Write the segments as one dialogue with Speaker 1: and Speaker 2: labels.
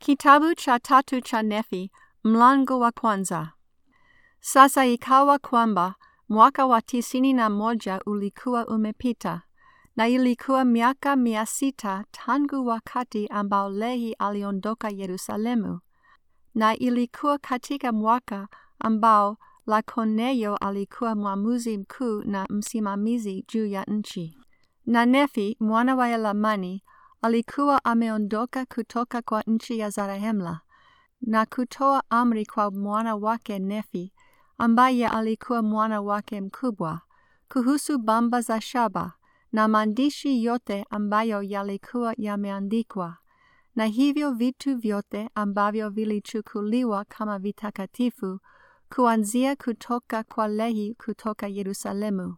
Speaker 1: Kitabu cha tatu cha Nefi, mlango wa kwanza. Sasa ikawa kwamba mwaka wa tisini na moja ulikuwa umepita, na ilikuwa miaka mia sita tangu wakati ambao Lehi aliondoka Yerusalemu, na ilikuwa katika mwaka ambao Lakoneyo alikuwa mwamuzi mkuu na msimamizi juu ya nchi. Na Nefi mwana wa Elamani alikuwa ameondoka kutoka kwa nchi ya Zarahemla na kutoa amri kwa mwana wake Nefi ambaye alikuwa mwana wake mkubwa kuhusu bamba za shaba na maandishi yote ambayo yalikuwa yameandikwa na hivyo vitu vyote ambavyo vilichukuliwa kama vitakatifu kuanzia kutoka kwa Lehi kutoka Yerusalemu.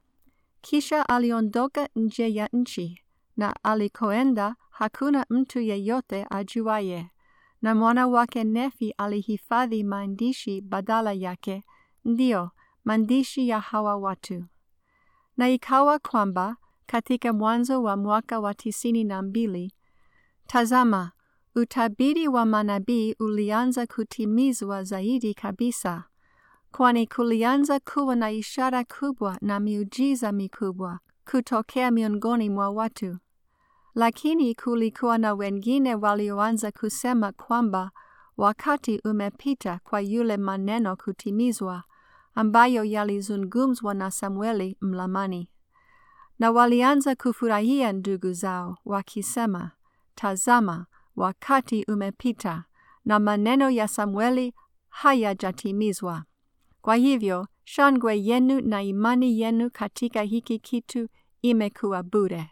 Speaker 1: Kisha aliondoka nje ya nchi na alikoenda hakuna mtu yeyote ajuaye, na mwana wake Nefi alihifadhi maandishi badala yake, ndiyo maandishi ya hawa watu. Na ikawa kwamba katika mwanzo wa mwaka wa tisini na mbili, tazama, utabiri wa manabii ulianza kutimizwa zaidi kabisa, kwani kulianza kuwa na ishara kubwa na miujiza mikubwa kutokea miongoni mwa watu. Lakini kulikuwa na wengine walioanza kusema kwamba wakati umepita kwa yule maneno kutimizwa ambayo yalizungumzwa na Samueli mlamani. Na walianza kufurahia ndugu zao wakisema, tazama, wakati umepita na maneno ya Samueli hayajatimizwa. Kwa hivyo shangwe yenu na imani yenu katika hiki kitu imekuwa bure.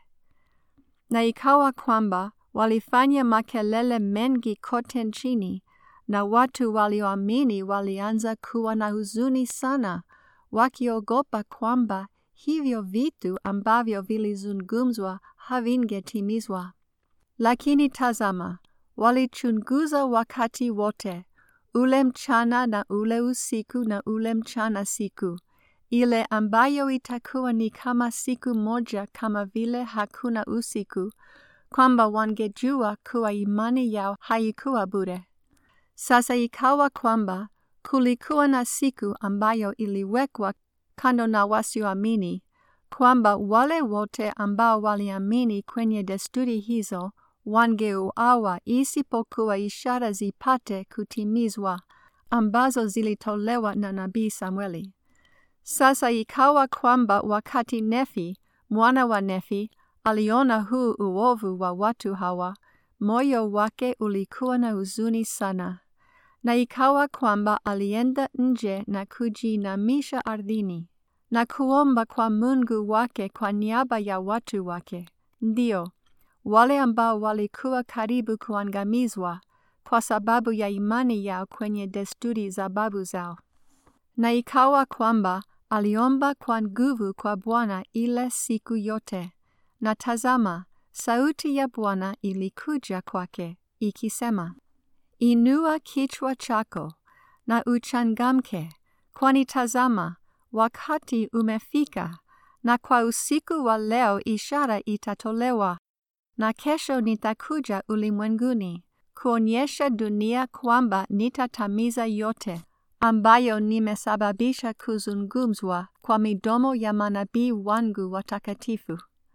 Speaker 1: Na ikawa kwamba walifanya makelele mengi kote nchini, na watu walioamini walianza kuwa na huzuni sana, wakiogopa kwamba hivyo vitu ambavyo vilizungumzwa havingetimizwa. Lakini tazama, walichunguza wakati wote, ule mchana na ule usiku na ule mchana siku, ile ambayo itakuwa ni kama siku moja kama vile hakuna usiku, kwamba wangejua kuwa imani yao haikuwa bure. Sasa ikawa kwamba kulikuwa na siku ambayo iliwekwa kando na wasioamini, kwamba wale wote ambao waliamini kwenye desturi hizo wangeuawa isipokuwa ishara zipate kutimizwa ambazo zilitolewa na nabii Samueli. Sasa ikawa kwamba wakati Nefi mwana wa Nefi aliona huu uovu wa watu hawa, moyo wake ulikuwa na huzuni sana, na ikawa kwamba alienda nje na kujiinamisha ardhini na kuomba kwa Mungu wake kwa niaba ya watu wake, ndio wale ambao walikuwa karibu kuangamizwa kwa sababu ya imani yao kwenye desturi za babu zao. Na ikawa kwamba aliomba kwa nguvu kwa Bwana ile siku yote, na tazama, sauti ya Bwana ilikuja kwake ikisema, Inua kichwa chako na uchangamke, kwani tazama, wakati umefika, na kwa usiku wa leo ishara itatolewa, na kesho nitakuja ulimwenguni kuonyesha dunia kwamba nitatamiza yote ambayo nimesababisha kuzungumzwa kwa midomo ya manabii wangu watakatifu.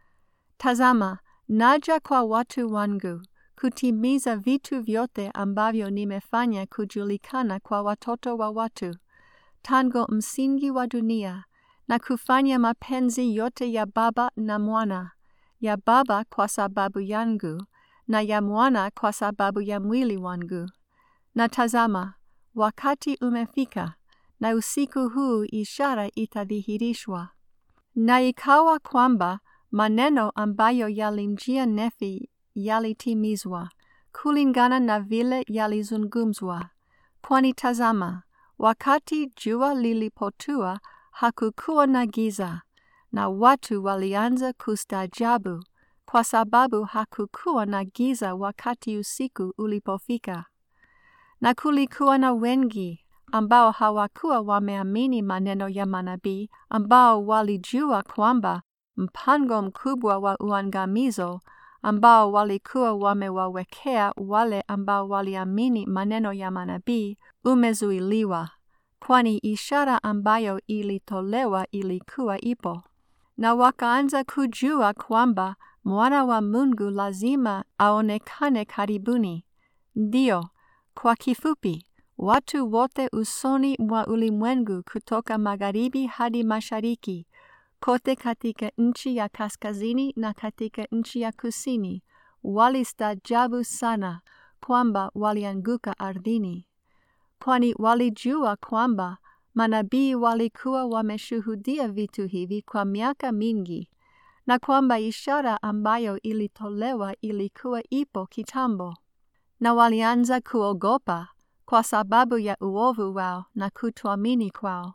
Speaker 1: Tazama, naja kwa watu wangu kutimiza vitu vyote ambavyo nimefanya kujulikana kwa watoto wa watu tangu msingi wa dunia, na kufanya mapenzi yote ya Baba na Mwana, ya Baba kwa sababu yangu, na ya Mwana kwa sababu ya mwili wangu. Na tazama, wakati umefika, na usiku huu ishara itadhihirishwa. Na ikawa kwamba maneno ambayo yalimjia Nefi yalitimizwa, kulingana na vile yalizungumzwa. Kwani tazama, wakati jua lilipotua hakukuwa na giza, na watu walianza kustaajabu, kwa sababu hakukuwa na giza wakati usiku ulipofika. Na kulikuwa na wengi ambao hawakuwa wameamini maneno ya manabii, ambao walijua kwamba mpango mkubwa wa uangamizo ambao walikuwa wamewawekea wale ambao waliamini maneno ya manabii umezuiliwa, kwani ishara ambayo ilitolewa ilikuwa ipo. Na wakaanza kujua kwamba mwana wa Mungu lazima aonekane karibuni. Ndiyo, kwa kifupi, watu wote usoni mwa ulimwengu kutoka magharibi hadi mashariki, kote katika nchi ya kaskazini na katika nchi ya kusini, walistaajabu sana kwamba walianguka ardhini, kwani walijua kwamba manabii walikuwa wameshuhudia vitu hivi kwa miaka mingi na kwamba ishara ambayo ilitolewa ilikuwa ipo kitambo, na walianza kuogopa kwa sababu ya uovu wao na kutoamini kwao.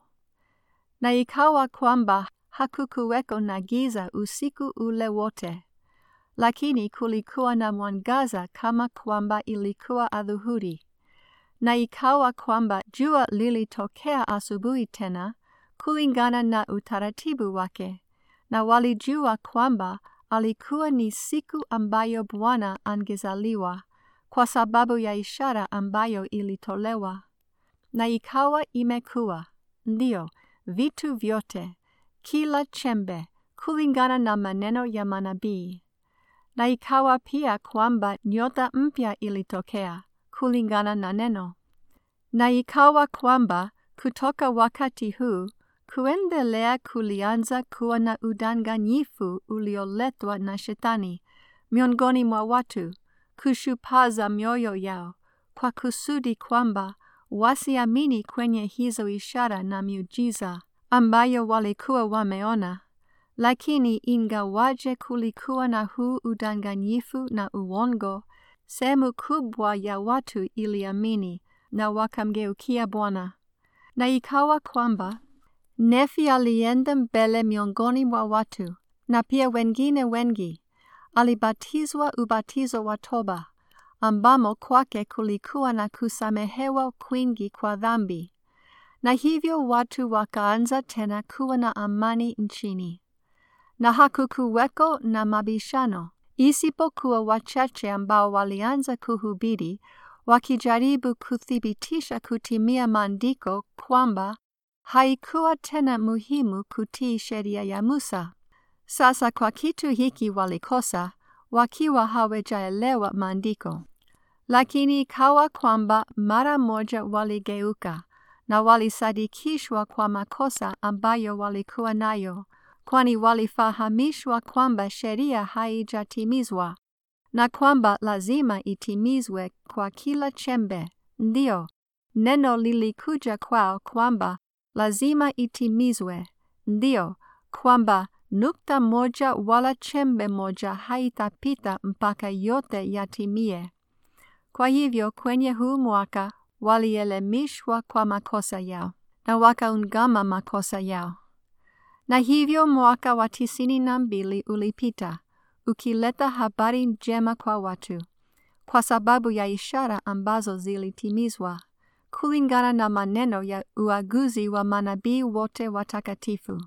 Speaker 1: Na ikawa kwamba hakukuweko na giza usiku ule wote, lakini kulikuwa na mwangaza kama kwamba ilikuwa adhuhuri. Na ikawa kwamba jua lilitokea asubuhi tena kulingana na utaratibu wake, na walijua kwamba alikuwa ni siku ambayo Bwana angezaliwa kwa sababu ya ishara ambayo ilitolewa. Na ikawa imekuwa, ndiyo, vitu vyote, kila chembe, kulingana na maneno ya manabii. Na ikawa pia kwamba nyota mpya ilitokea, kulingana na neno. Na ikawa kwamba kutoka wakati huu kuendelea kulianza kuwa na udanganyifu ulioletwa na Shetani miongoni mwa watu, kushupaza mioyo yao kwa kusudi kwamba wasiamini kwenye hizo ishara na miujiza ambayo walikuwa wameona. Lakini ingawaje kulikuwa na huu udanganyifu na uongo, sehemu kubwa ya watu iliamini na wakamgeukia Bwana. Na ikawa kwamba Nefi alienda mbele miongoni mwa watu, na pia wengine wengi. Alibatizwa ubatizo wa toba, ambamo kwake kulikuwa na kusamehewa kwingi kwa dhambi. Na hivyo watu wakaanza tena kuwa na amani nchini. Na hakukuweko na mabishano, isipokuwa wachache ambao walianza kuhubiri wakijaribu kuthibitisha kutimia maandiko kwamba haikuwa tena muhimu kutii sheria ya Musa. Sasa kwa kitu hiki walikosa, wakiwa hawajaelewa maandiko. Lakini ikawa kwamba mara moja waligeuka na walisadikishwa kwa makosa ambayo walikuwa nayo, kwani walifahamishwa kwamba sheria haijatimizwa na kwamba lazima itimizwe kwa kila chembe. Ndio, neno lilikuja kwao kwamba lazima itimizwe. Ndio, kwamba nukta moja wala chembe moja haitapita mpaka yote yatimie. Kwa hivyo kwenye huu mwaka walielemishwa kwa makosa yao na wakaungama makosa yao. Na hivyo mwaka wa tisini na mbili ulipita ukileta habari njema kwa watu, kwa sababu ya ishara ambazo zilitimizwa kulingana na maneno ya uaguzi wa manabii wote watakatifu.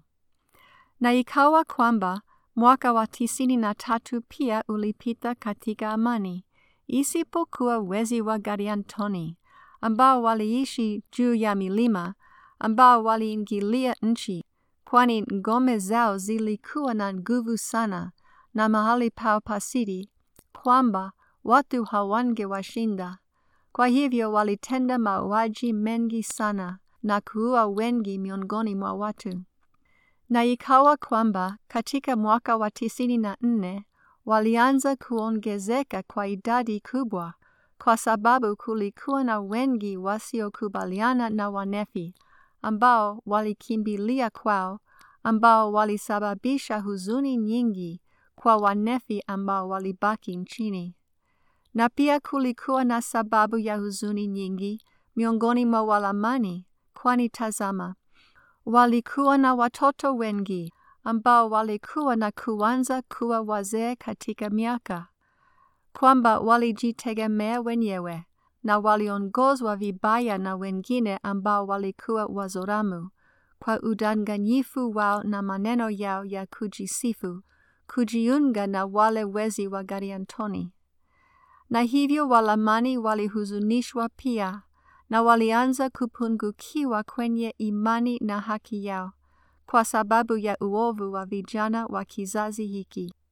Speaker 1: Na ikawa kwamba mwaka wa tisini na tatu pia ulipita katika amani, isipokuwa wezi wa Gariantoni ambao waliishi juu ya milima, ambao waliingilia nchi, kwani ngome zao zilikuwa na nguvu sana na mahali pao pasiri, kwamba watu hawangewashinda. Kwa hivyo walitenda mauaji mengi sana na kuua wengi miongoni mwa watu. Na ikawa kwamba katika mwaka wa tisini na nne walianza kuongezeka kwa idadi kubwa, kwa sababu kulikuwa na wengi wasiokubaliana na Wanefi ambao walikimbilia kwao, ambao walisababisha huzuni nyingi kwa Wanefi ambao walibaki nchini. Na pia kulikuwa na sababu ya huzuni nyingi miongoni mwa Walamani, kwani tazama, walikuwa na watoto wengi ambao walikuwa na kuanza kuwa wazee katika miaka, kwamba walijitegemea wenyewe na waliongozwa vibaya na wengine ambao walikuwa Wazoramu kwa udanganyifu wao na maneno yao ya kujisifu kujiunga na wale wezi wa Gadiantoni. Na hivyo Walamani walihuzunishwa pia, na walianza kupungukiwa kwenye imani na haki yao, kwa sababu ya uovu wa vijana wa kizazi hiki.